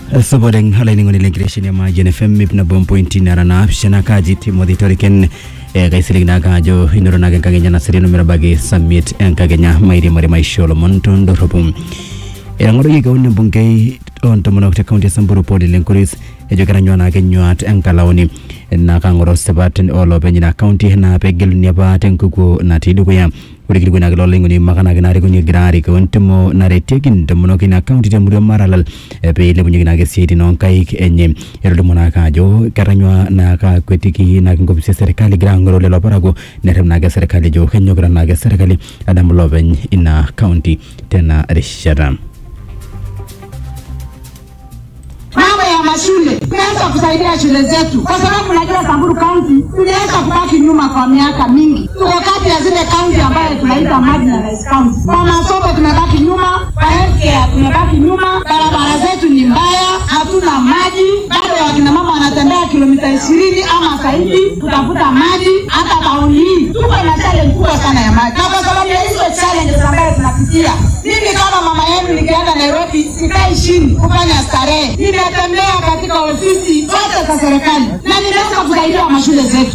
soboɗen halayni le greshini ama jene fm ibna bom pointi narana shana kaji timothy toriken e kay siligna kajo inoronagen kage ñana sirino mira bage summit en kage ña mayri mari may sholo mon ton do robum e ngoɗo yiga wonne bongay on to monokte county samburu poli lenkoris e jogata ñowanake ñowat en kala woni na kangoro sebaten oloɓe ñina county na pe gelu neba ten kuko nati ɗugo yam wuri kiri gunage lolle ngoni makanage nari kunyi grari ko wontemo nare tegin to mono kina county te murio maralal e pe le bunyi ginage sidi non kai enye erdo mona kajo karanywa na ka kwetiki na ngo bise serikali grangoro le loparago netem nage serikali jo kenyo gran nage serikali adam loben ina county tena rishara mambo ya mashule tunaweza kusaidia shule zetu, kwa sababu najua Samburu County tuliweza kubaki nyuma kwa miaka mingi. Tuko kati ya zile kaunti ambayo tunaita marginalized county. Kwa masomo tumebaki nyuma, kwa healthcare tumebaki nyuma, barabara zetu ni mbaya, hatuna maji, bado wakina mama wanatembea kilomita ishirini ama zaidi kutafuta maji. Hata tauni hii tuko na challenge kubwa sana ya maji, na kwa sababu ya hizo challenges ambayo tunapitia, mimi kama mama yenu nikienda Nairobi sikai chini kufanya starehe, ninatembea katika ofisi zote za serikali na nimeweza kusaidia mashule zetu.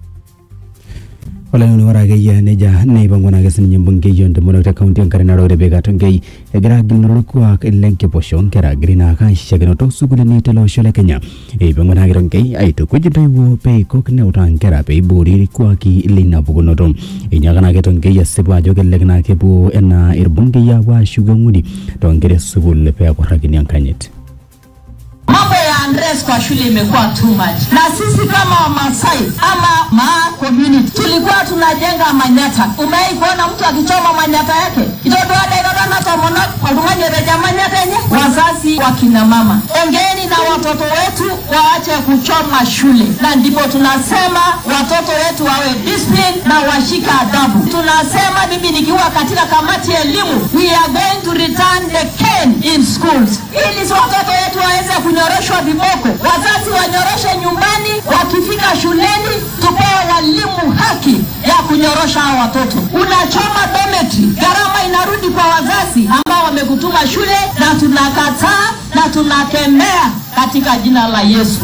wala ni wara gayya ne ja ne bango na gasin nyim bunge yon de mono ta county ankare na rode bega ton gay e gra gin no ko ak lenke poshon kera grina ka shagno to sugule ni telo shole kenya e bango na giron gay ai to kuji dai wo pe ko kne utan kera pe buri ko aki lina bugo no tom e nya kana geton gay ya seba joge legna ke bu ena ir bunge ya wa shuga ngudi to ngere sugul pe ko ragini ankanyet Mambo ya Andres kwa shule imekuwa too much, na sisi kama Wamasai ama Maa community tulikuwa tunajenga manyata. Umewahi kuona mtu akichoma manyata yake? itotoadaidodanatomona oltung'ani eteja manyata enye. Wazazi wa kina mama, ongeni na watoto wetu waache kuchoma shule, na ndipo tunasema watoto wetu wawe discipline na washika adabu. Tunasema mimi nikiwa katika kamati ya elimu, we are going to return the cane in schools, ili si watoto wetu waweze kunyoroshwa viboko, wazazi wanyoroshe nyumbani, wakifika shuleni tupewe walimu haki ya kunyorosha hao watoto. Unachoma dormitory, gharama inarudi kwa wazazi ambao wamekutuma shule, na tunakataa na tunakemea katika jina la Yesu.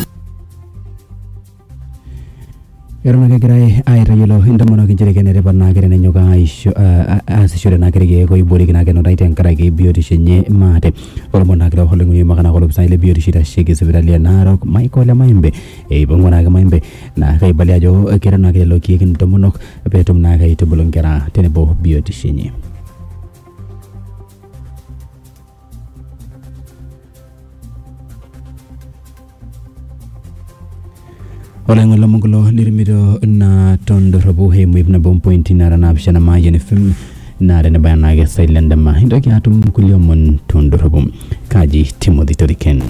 Erona ke girai ai rayelo inda mono ke jere kenere barna kere nenyo ka aisho as shure na kere ke ko ibori kina ke no right en kara ke bioti shenye mate olo mona kere hole ngi magana ko lobsa ile bioti shita shege sebiralia naro mai ko le maimbe e bongo na ke maimbe na kai balia jo kere na ke lo ki kin to mono petum na kai to bolon kera tene bo bioti shenye Oleng wala mongolo lirimiro na tondo robo he mwib na bom pointi na rana bishana ma yene film na rene bayana ge silenda ma hindo ki atum kulio mon tondo robo kaji Timothy Toriken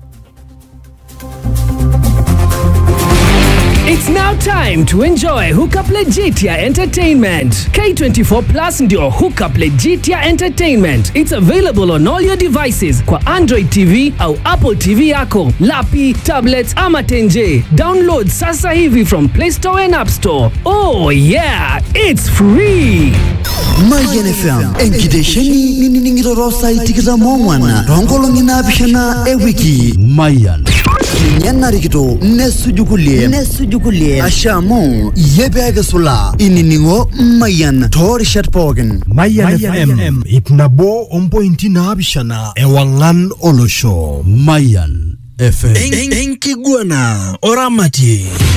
It's now time to enjoy Hookup Legitia Entertainment. K24 Plus ndio Hookup Legitia Entertainment. It's available on all your devices kwa Android TV au Apple TV yako, lapi, tablets ama tenje. Download sasa hivi from Play Store and App Store. Oh yeah, it's free. Mayan FM enkitesheni ninining'iroro sai tikitam ong'wan toonkolong'i naapishana ewiki Mayan ninye narikito nesuju kulie nesuju kulie asha amu iyie peekisula inining'o Mayan toorishat pookin Mayan FM ip nabo ompointi naapishana ewang'an olosho Mayan FM enkiguana oramatie